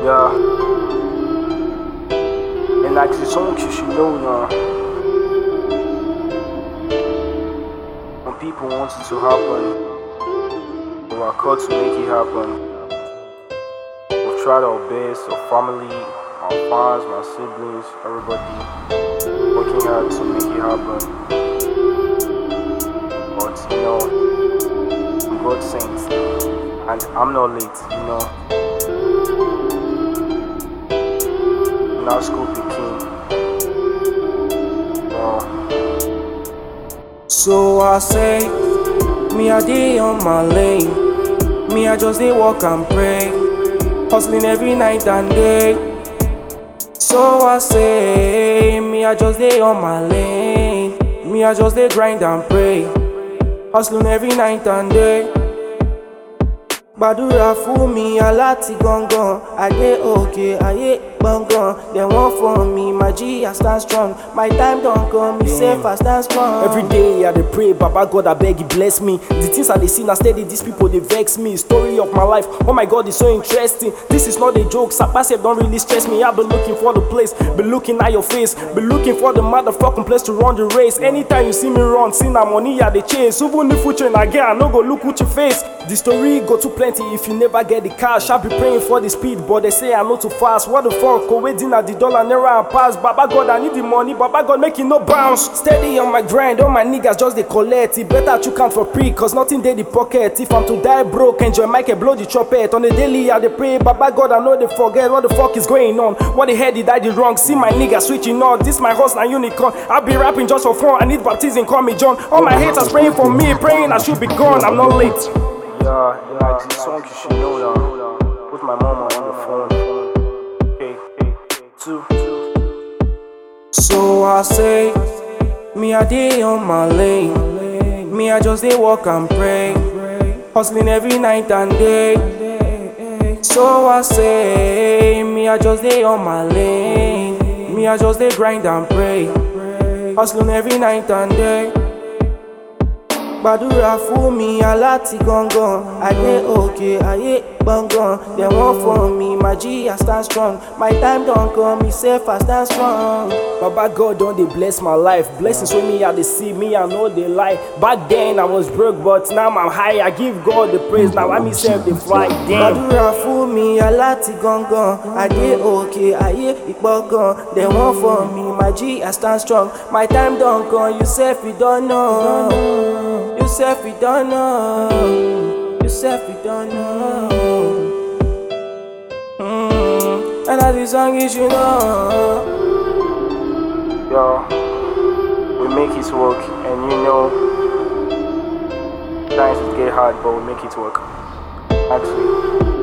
Yeah. And like the song you should know now. When people want it to happen, we are called to make it happen. We've tried our best, our family, our fans, my siblings, everybody working hard to make it happen. But you know, I'm God sent, and I'm not late, you know. Now school picking. Well, So I say, me I dey on my lane. Me I just dey walk and pray, hustling every night and day. So I say, me I just dey on my lane. Me I just dey grind and pray, hustling every night and day. gbàdúrà fún mi aláti gangan ayé òkè ayé gbọ̀ngàn dem wan for me my g i stand strong my time don come me safe i stand strong. Every day I dey pray, Baba God, I beg you bless me. The things I dey see now steady, these people they vex me. Story of my life, oh my God, it's so interesting. This is not a joke, Sapasef don't really stress me. I've been looking for the place, been looking at your face, been looking for the motherfucking place to run the race. Anytime you see me run, see na money I dey chase. Even if future na get, I no go look with your face. The story go too plenty if you never get the cash. I be praying for the speed, but they say I'm not too fast. What the fuck? Go waiting at the dollar, naira and pass. Baba God, I need the money. Baba God, make it no bounce. Steady on my grind, all my niggas just they collect. It better to count for free, cause nothing dey the pocket. If I'm to die broke, enjoy Michael blow the trumpet. On the daily, I dey pray, Baba God, I know they forget what the fuck is going on. What the hell did I do wrong? See my niggas switching on. This my horse, na unicorn. I be rapping just for fun. I need baptism, call me John. All my haters praying for me, praying I should be gone. I'm not late. yeah, like the song you should know now. Put my mama on the phone. Okay, two. So I say, me I dey on my lane. Me I just dey walk and pray, hustling every night and day. So I say, me I just dey on my lane. Me I just dey grind and pray, hustling every night and day. gbàdúrà fún mi aláti gangan ayé òkè ayé gbọ̀ngàn dem wan for me my g i stand strong my time don come me safe i stand strong. Baba God don dey bless my life. Blessings wey me I dey see, me I no dey lie. Back then I was broke, but now I'm high. I give God the praise. Now I myself dey fly. Damn. gbàdúrà fún mi aláti gangan ayé òkè ayé ìgbọ̀ngàn dem wan for me my g i stand strong my time don come you sef you don know you sef you don know you sef you don know. Mm, and as the song is you know. Yo, we make it work, and you know, times it get hard, but we make it work. Actually.